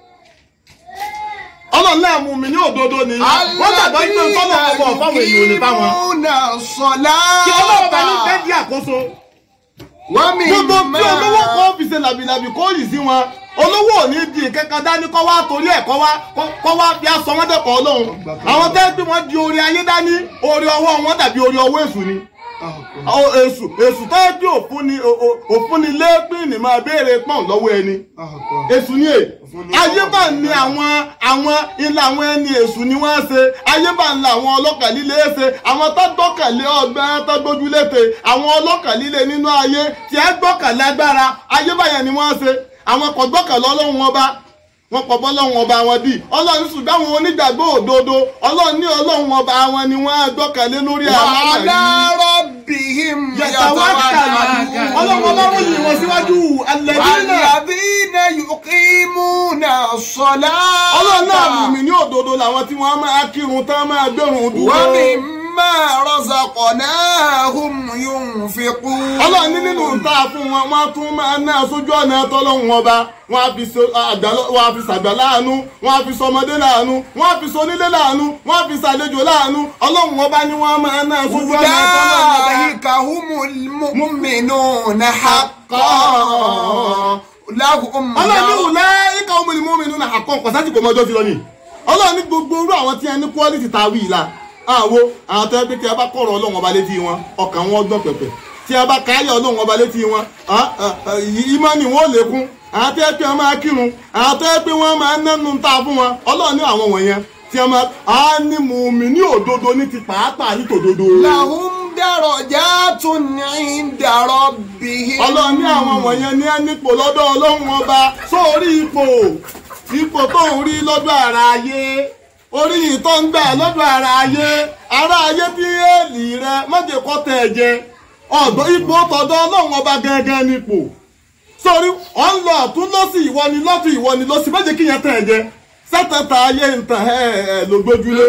ọlọ́run náà mú mi ní òdodo ni wọ́n gbàgbọ́ pé tọ́lọ̀ ọba ọ̀fáwọn èèyàn ò lè bá wọn يقيمون kí ọlọ́run bá ní fẹ́ الصلاة di àkóso ومما gbogbo tí olówó kan fi ṣe làbìlàbì kó yìí sí wọn olówó ò ní di kankan dání kọ́ wá torí ẹ̀ kọ́ wá kọ́ wá fi aṣọ wọn dẹ́kọ̀ ọlọ́run àwọn tẹ́ pé wọ́n di orí ayé dání orí ọwọ́ wọn dàbí orí ọwọ́ èṣù ni Ọ- èṣù èṣù tó yẹ kí òfun ni o- o- òfun ni lẹ́ẹ̀pìn ní máa béèrè pọ́n lọ́wọ́ ẹni èṣù ni è ayé bá ní àwọn àwọn ilé àwọn ẹni èṣù ni wọ́n ṣe ayé bá ń la àwọn ọlọ́kà líle ṣe àwọn tó gbọ́kànlé ọgbẹ́ tó gbójúléte àwọn ọlọ́kà líle nínú ayé tí ẹ gbọ́kànlé agbára ayé báyẹn ni wọ́n ṣe àwọn kò gbọ́kànlé ọlọ́run ọba wọn pọ̀ bọ́lọ́run ọba wọn dì ọlọ́run ṣùgbọ́n àwọn onígbàgbọ́ òdodo ọlọ́run ní ọlọ́run ọba wọn ni wọ́n gbọ́kànlé lórí àwọn وعلى àmàlí ربهم yàtàwákàlù ọlọ́run ọba wọ́n yìí wọ́n síwájú alẹ́dínà والذين يقيمون الصلاة ọlọ́run náà mú mi ní òdodo làwọn tí wọ́n máa kírun tán máa gbẹ̀rùn dúró ومما رزقناهم ينفقون ينفقون ọlọ́run ní nínú ta fún wọn wọ́n tún máa ná sójú ọ̀nà tọ́lọ́hún ọba wọ́n á fi so- àgbà- wọ́n á fi sàgbà láàánú wọ́n á fi sọmọdé láàánú wọ́n á fi sonílé láàánú wọ́n á fi sàlejò láàánú ọlọ́run ọba ni wọ́n máa ná sójú ọ̀nà tọ́lọ́hún ọba. أولئك هم المؤمنون حقا لهم ọlọ́run ní ìwúlẹ̀ ikọ̀ ọmọ ìlú mọ́mí nínú àkọ́ nǹkan sásìkò mọ́jọ́ ti lọ ni ọlọ́run ní gbogbo orú àwọn tí a ní quality ta wí la àwo àwọn tó yẹ pé tí a bá kọ̀rọ̀ ọlọ́run ọba létí wọn ọkàn wọn gbọ́n pẹ̀pẹ̀ tí a bá káyọ̀ ọlọ́run ọba létí wọn ìmọ̀ni wọn ò lékún àwọn tó yẹ pé wọ́n máa kírun àwọn tó yẹ pé wọ́n máa nẹ́nu ta fún wọn ọlọ́run ní àwọn wọ̀nyẹn tí a máa á ní mùmí ní òdodo ní ti pàápàá ní tòdodo. لهم درجات عند ربهم ọlọ́run ní àwọn wọ̀nyẹn ní ẹnìpò lọ́dọ̀ ọlọ́run ọba sórí ipò ipò tó ń rí lọ́dọ̀ ara ayé orí yìí tó ń gbà lọ́dọ̀ ara ayé ara ayé bí èèlì rẹ mọ́jẹ̀kọ́ tẹ̀ ẹ̀ jẹ ọ̀dọ̀ ipò tọ̀dọ̀ ọlọ́run ọba gangan nípò sórí ọ̀ ń lọ ọ̀tún lọ́sì ìwọ ni lọ́tún ìwọ ni lọ́sì mọ́jẹ̀ kí yẹn tẹ̀ ẹ̀ jẹ sẹ́tẹ̀tà ayé ń tàn ẹ̀ ẹ̀ lógbójúlé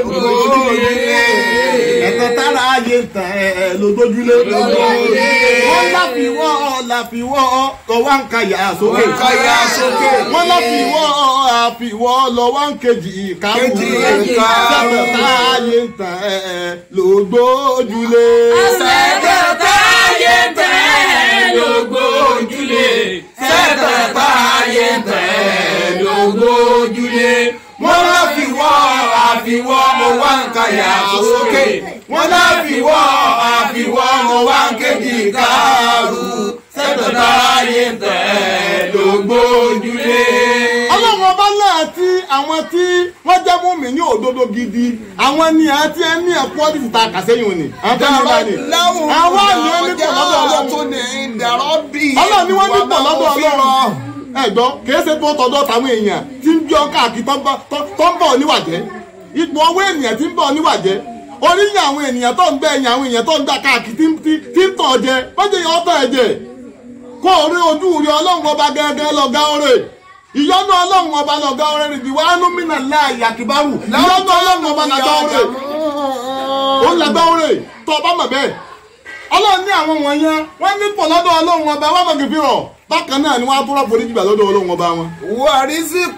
ẹ̀tẹ̀ tára ayé ń tàn ẹ̀ ẹ̀ lógbójúlé wọ́n láfiwọ́ láfiwọ́ lọ́wọ́ ń ka yà sókè Ka yà sókè. wọ́n láfiwọ́ àfiwọ́ lọ́wọ́ ń kejì ìkàwù Kejì ìkàwù. sẹ́tẹ̀tà ayé ń tàn ẹ̀ ẹ̀ lógbójúlé. Sẹ́tẹ̀ táyé tẹ̀ lógójúlé. Sẹ́tẹ̀ táyé tẹ̀ lógójúlé. Wọ́n láfiwọ́ àfiwọ́ mo wá ń kàyà sókè. Wọ́n láfiwọ́ àfiwọ́ mo wá ń kejì káàrú. Sẹ́tẹ̀ táyé tẹ̀ lógójúlé. ọlọ́run ọba náà tí àwọn tí wọ́n jẹ́ mọ́mí ní òdodo gidi àwọn ni àti ẹni ẹ̀kọ́ ní ìta kàsẹ́yìn òní àwọn tó ní bá ní. لهم àwọn àyàn nípò lọ́dọ̀ درجات ọlọ́run عند ربهم ọlọ́run ni wọ́n nípò lọ́dọ̀ ọlọ́run ومغفرة. ẹ̀gbọ́n kìí ṣe tó tọ̀dọ̀ tàwọn èèyàn tí ń bí ọ káàkiri tó ń bọ̀- tó- tó ń bọ̀ níwàjẹ́ ipò ọwọ́ ènìyàn tí ń bọ̀ níwàjẹ́ oríyìn àwọn ènìyàn tó ń gbẹ ẹ̀yìn àwọn èèyàn tó ń gbà káàkiri tí ń- tí tí ń tàn jẹ mọ́jẹ́ yọ ọ́ tàn ẹ̀ jẹ kó o rí ojú rí ọlọ́run ọba gẹ́gẹ́ lọ́gá ọ̀rẹ́ ìyọ́nú ọlọ́run ọba lọ́gá ọ̀rẹ́ rẹ̀ ìwà ánúmínà láàyè àkìbárù ìyọ́nú ọlọ́run ọba lọ́gá ọ̀rẹ́ ó ń lọ́gá ọ̀rẹ́ tó ọba mọ̀ bẹ́ẹ̀ ọlọ́run ní àwọn wọ̀nyẹn wọ́n ní pọ̀ lọ́dọ̀ ọlọ́run ọba wọ́n mọ̀ kìfì rọ̀ bákan náà ni wọ́n á tó rọ́pò níjìgbà lọ́dọ̀ ọlọ́run ọba wọn. ورزق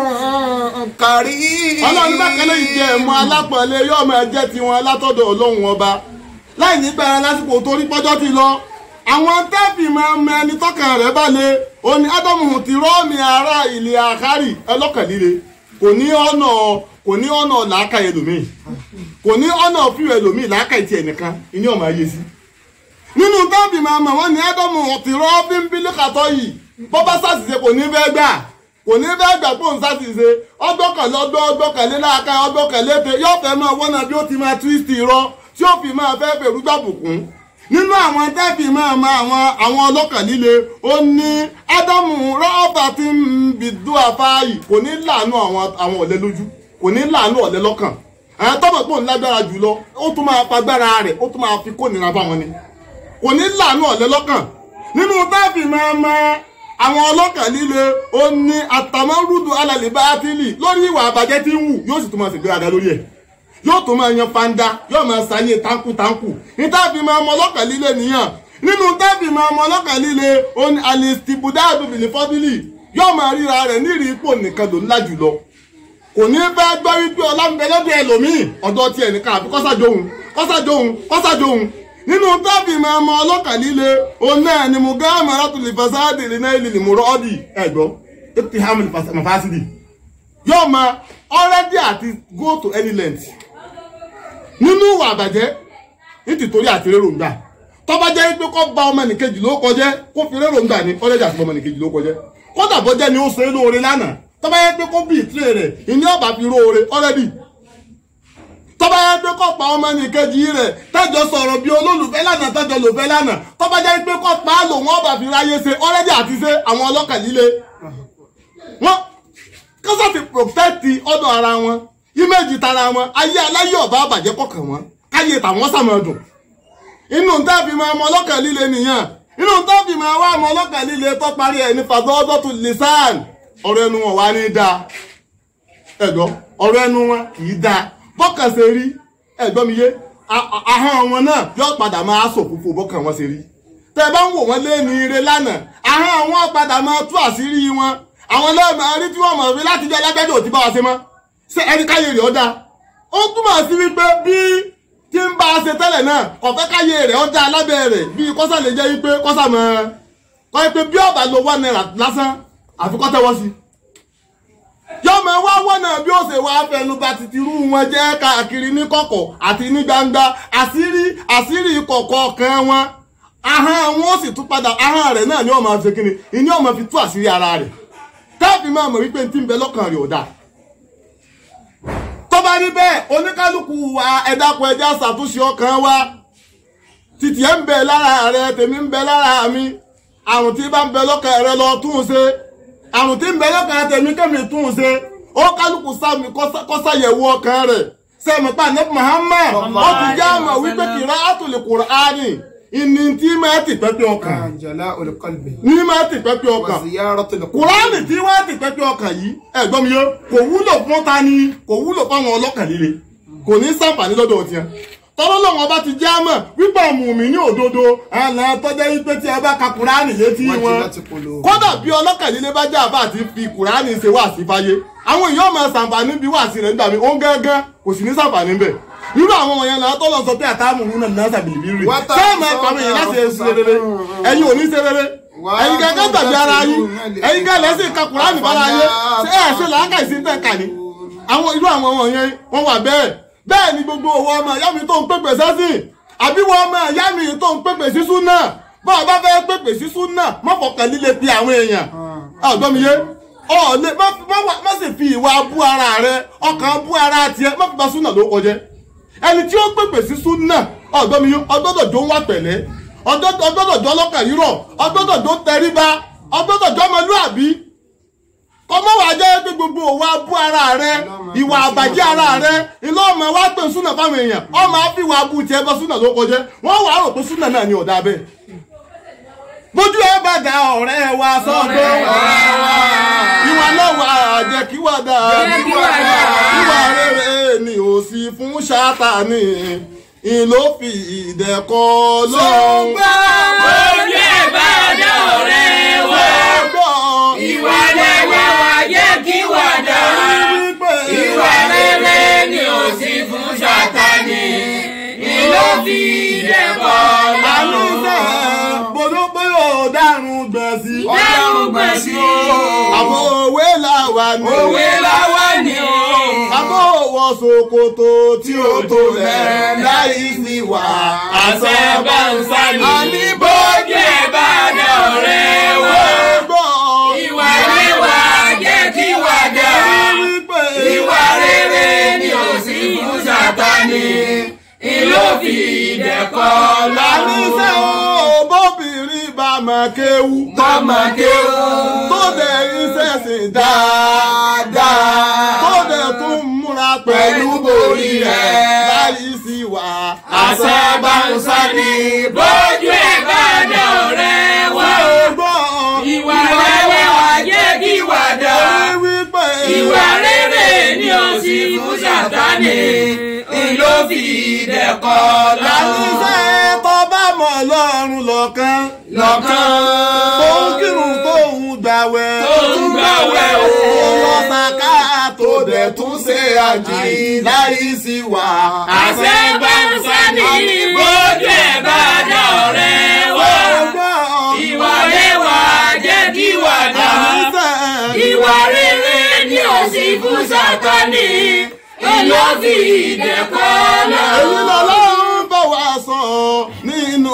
كريم ọlọ́run ní bákan náà ìjẹ́ ẹ̀mọ́ alápọ̀lẹ́ yóò máa jẹ́ tiwọn látọ̀dọ̀ ọlọ́run ọba láì ní gbára lásìkò torí pọ́jọ́ ti lọ àwọn tẹ́ẹ̀fì máa mọ ẹni tọ́kàn rẹ̀ balẹ̀ òní ádámù ti rọ́ọ̀mì ara ilẹ̀ àkárì ẹlọ́kànlíle kò ní ọ̀nà kò ní ọ̀nà làákà ẹlòmíì kò ní ọ̀nà fíwẹ̀ ẹlòmíì làákà ìtì ẹnìkan ìní ọ̀mà ayé sí nínú tẹ́ẹ̀fì máa mọ̀ wọ́n ní ádámù ti rọ́ bímbílì kàtọ́ yìí bọ́ bá sàṣìṣe kò ní fẹ́ gbà kò ní fẹ́ gbà pé òun sàṣìṣe ọgbọ́kànlé ọgbọ́ ọgbọ́kànlé láàká ọgbọ́kànlé tẹ yóò fẹ́ máa wọ́nà bí ó ti máa twist irọ́ tí ó fi máa fẹ́ fèrú gbàbùkún nínú àwọn tẹ́ẹ̀fì máa ma àwọn àwọn ọlọ́kàn líle ó ní ádámù rọ́ọ̀bà tí ń bìdú àfáàyè kò ní láàánú àwọn àwọn ọ̀lẹ lójú kò ní láàánú ọ̀lẹ lọ́kàn àwọn tọ́mọ̀ pé òun lágbára jùlọ ó tún máa fagbára rẹ̀ ó tún máa fi kó nira fáwọn ni kò ní láàánú ọ̀lẹ́ lọ́kàn nínú táàfì máa ma àwọn ọlọ́kàn líle ó ní àtàmọ́rúdù alàlẹ́ bá tìlì lórí ìwà àbàjẹ́ tí ń wù yóò sì tún máa ṣègbéraga lórí ẹ̀ yóò tún máa yan fanda yóò máa ṣàyè táǹkù táǹkù ní táàfì máa mọ ọlọ́kàn líle nìyàn nínú táàfì máa mọ ọlọ́kàn líle ó ní alistibudadu bilifọ́bìlì yóò máa ríra rẹ̀ nírì ipò nìkan ló ńlá jùlọ kò ní fẹ́ gbọ́ wípé ọlá ń bẹ lọ́dọ̀ ẹlòmíì ọ̀dọ̀ tiẹ̀ nìkan àfi kọ́sàjòhun kọ́sàjòhun kọ́sàjòhun nínú tábì máa mọ ọlọ́kàn líle òun náà ni mo gá àmàrà tó lè fasádì lè náà lè mú rọ́ọ̀dì ẹ̀gbọ́ ètò hàmì mafásídì yóò máa already àti go to any length nínú ìwà àbàjẹ́ nítorí àti réròǹgbà tọ́ba jẹ́ pé kó ba ọmọ nìkejì ló kọjẹ́ kó fi réròǹgbà ní already àti ọmọ nìkejì ló kọjẹ́ kódà bọ́jẹ́ ni ó ṣe é lóore lánàá tọ́ba yẹ pé kó bí ìtìrẹ rẹ̀ ìní ọba fi róore already tọ́ba yẹ pé kó pa ọmọ nìkejì rẹ̀ tẹ́jọ sọ̀rọ̀ bí olólùfẹ́ lánàá tẹ́jọ lòfẹ́ lánàá tọ́ba jẹ́ pé kó pa á lò wọ́n ọba fi ráyé ṣe already àti ṣe àwọn ọlọ́kàn líle wọ́n kọ́sà ti protect ọ̀dọ̀ ara wọn ìméjì tara wọn ayé aláyé ọba àbàjẹ́ kọ̀ọ̀kan wọn káyé tàwọn sàmọ̀dùn inú tẹ́ẹ̀fì máa mọ ọlọ́kàn líle nìyẹn inú tẹ́ẹ̀fì máa wá mọ ọlọ́kàn líle tó parí ẹ̀ ní fàdọ́dọ́tù lisan ọ̀rọ̀ ẹnu wọn wá ní dáa ẹ̀gbọ́ ọ̀rọ̀ ẹnu wọn kì í dáa bọ́kàn ṣe rí ẹ̀gbọ́n mi yé a- a- ahọ́n wọn náà yóò padà máa sòfófó bọ́kàn wọn ṣe rí tẹ bá ń wò wọ́n lé ní ire lánàá àwọn àwọn padà máa tú àṣírí wọn àwọn lẹ́ẹ̀mọ rí tí wọ́n mọ̀ rí láti jẹ́ lágbẹ́jọ́ ò ti bá wa ṣe mọ́ ṣé ẹni káyé rẹ̀ ọ̀dà ó túmọ̀ sí wípé bí tí ń bá a ṣe tẹ́lẹ̀ náà ọ̀fẹ́ káyé rẹ̀ ọ̀dà lábẹ́ rẹ̀ bí kọ́sà lè jẹ́ wípé kọ́sà mọ́ kọ́ ẹ pé bí ọ̀bà lo one naira lásán àfikọ́ tẹ́wọ́ sí yọmọ wá wọnà bí ó ṣe wá fẹnuba tìtìrú wọn jẹ́ káàkiri ní kọ̀kọ̀ àti ní gbangba àṣírí àṣírí kọ̀kọ̀ kan wọn ahọ́n wọn ó sì tún padà ahọ́n rẹ̀ náà ni ó máa ṣe kíni ìní ó máa fi tú àṣírí ara rẹ̀ káàfin máa mọ̀ wípé tí ń bẹ lọ́kàn rẹ̀ ò dáa tó bá rí bẹ́ẹ̀ oníkálukú wa ẹ̀dàpọ̀ ẹja ṣàtúnṣe ọkàn wa títí ẹ̀ ń bẹ lára rẹ̀ tèmi ń bẹ lára mi àrùn tí bá ń bẹ lọ́kàn rẹ̀ lọ tún un ṣe àrùn tí ń bẹ lọ́kàn tèmi kẹ́mi tún un ṣe ó kálukú sámi kọ́sàyẹ̀wò ọkàn rẹ̀ sẹ́mi pa ní Muhammad ó ti já mọ̀ wípé kìrá àtòlè Kùránì ìní tí máa ti pẹ́pẹ́ ọkàn jala olùkọ́lùbẹ̀. ní máa ti pẹ́pẹ́ ọkàn wàsíyárọ̀ tó lè kùránì tí wọ́n ti pẹ́pẹ́ ọkàn yìí ẹ̀gbọ́n mi yó kò wúlò fún ta ni kò wúlò fáwọn ọlọ́kàn líle kò ní sàǹfààní lọ́dọ̀ tiẹ̀ tọ́lọ́ lọ́wọ́ bá ti já mọ̀ wípé mùmí ní òdodo àlà tọ́jẹ́ wípé tí ẹ bá ka kùránì létí wọ́n ti wọn láti polo. kódà bí ọlọ́kàn líle bá já àbá àti fi kùránì ṣe wá sí fáyé àwọn èèyàn máa sàǹfààní bí wá sí rẹ̀ nígbà mi ó ń gángan kò sì ní sàǹfààní bẹ̀ irú àwọn ọmọ yẹn làwọn tọ́lọ̀ sọ pé àtàmù nínú náà sàbìlì rí Wọ́n ta sẹ́ẹ̀mù ẹ̀kọ́ mi yẹn láti ṣe rere ẹ̀yin ò ní ṣe rere ẹ̀yin gẹ́gẹ́ gbàgbé ara yín ẹ̀yin gẹ́gẹ́ lẹ́sìn ka kùránì bára yé ṣé ẹ̀ ṣe làákà ìsìn tẹ̀ kà ní. àwọn irú àwọn ọmọ yẹn wọ́n wà bẹ́ẹ̀ bẹ́ẹ̀ ni gbogbo owó ọmọ ìyá mi tó ń pèpè sẹ́sìn àbí wọ́n ọmọ ìyá mi tó ń pèpè sí súnà bá a bá fẹ́ pèpè sí súnà má fọkàn líle pe àwọn èèyàn ọ̀gbọ́n mi yé ọ̀ọ́lẹ̀ má sì fi ìwà bú ara rẹ ọkàn bú ara tiẹ̀ má fi ba súnà ló kọjẹ́ ẹni tí ó pèpè sí súnà ọ̀gbọ́n mi yé ọgbọ́dọ̀ jó ń wà pẹ̀lẹ́ ọgbọ́dọ̀ jó ọlọ́kàn rírọ̀ ọgbọ́dọ̀ jó tẹríba ọgbọ́dọ̀ jó ọmọlúàbí kọmọ wàá jẹ́ pé gbogbo òwa bú ara rẹ ìwà àbàjẹ́ ara rẹ ilé ọmọ wa pè súnà fáwọn èèyàn ọmọ àfi ìwà abú tiẹ̀ bọ́ súnà ló kọjẹ́ wọ́n wàá rò pé súnà náà ni ọ̀dà bẹ́ẹ̀ bójú ẹ bá da ọ̀rẹ́ wa sọ́dọ̀ ìwà náà wà jẹ́ kí wà dá Jẹ́ kí wà dá. ìwà rere ni ò sí fún Sátánì ìlò fi ìdẹ̀kọ́ lọ́hùn. ojú ẹ̀ bá dá ọ̀rẹ́ wa ìwà lẹ́wà wa jẹ́ kí wà dá ìwà rere ni ò sí fún Sátánì ni ló fi dẹ̀kọ́ lọ́rùn. Bọ́dọ̀bọ́yọ̀ dárun gbẹ̀sí. Dárun gbẹ̀sí. Àbọ̀ òwe làwà ní. òwe láwa ni o. Àbọ̀ òwò ṣòkòtò tí ó tó lẹ̀ láì sí wà. àṣẹ bá ń sálì. Àní bójú ẹ̀ bá dá ọ̀rẹ́ wa ìwà lẹ́wà jẹ́ kí wà dá. ìwà rere ni ò sí fún Sátánì ìlò fi dẹ̀kọ́ Àníṣe lọ́rùn. o bóbìnrin bá máa kéwú. tọ́mọ kéwú. Tó dẹ̀ iṣẹ́ sìn dáadáa. Tó dẹ̀ tún múra pẹ̀lú borí rẹ̀ láì sí wà. àṣẹ bá ń sálì. bójú ẹ̀ bá dá ọ̀rẹ́ wa. ìwà lẹ́wà jẹ́ kí wà dá. ìwà rere ni ò sí fún Sátánì ìlò fi dẹ̀kọ́ lọ́rùn. Àníṣe tó bá mọ̀ lọ́rùn lọ́kàn. lọ́kàn. Tó ń kírun tó ń gbàwẹ̀. Tó ń gbàwẹ̀ o. Tó lọ sàká tó dẹ̀ tún ṣe àjì láì sí wà. àṣẹ bá ń sani bójú ẹ̀ bá dá ọ̀rẹ́ wa. ìwà lẹ́wà jẹ́ kí wà dá. ìwà rere ni ò sí fún Sátánì ìlò fi dẹ̀kọ́ Èyí lọ́rùn. lọ́lọ́run bá wa sọ nínú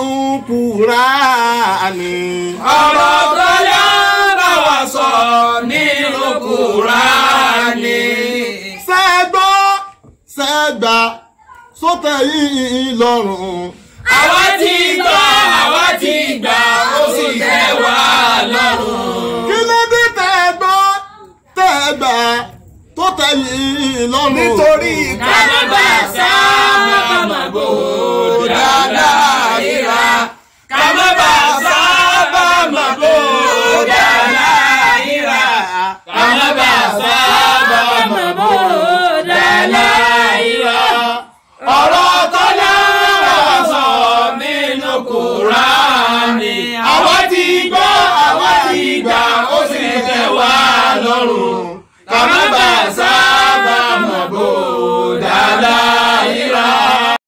Kùránì. ọ̀rọ̀ tó yá bá wa sọ nínú Kùránì. Sẹ́gbọ́ sẹ́gbà sótẹ̀ yìí lọ́rùn. àwa ti gbọ́ àwa ti gbà ó sì tẹ́ wa lọ́rùn. Kí ló dé tẹ́gbọ́ tẹ́gbà tó tẹ̀ yìí lọ́rùn. nítorí ká má bà sá ká má bò dáadáa ríra. ká má bà sá ká má bò dáadáa ríra. ká má bà sá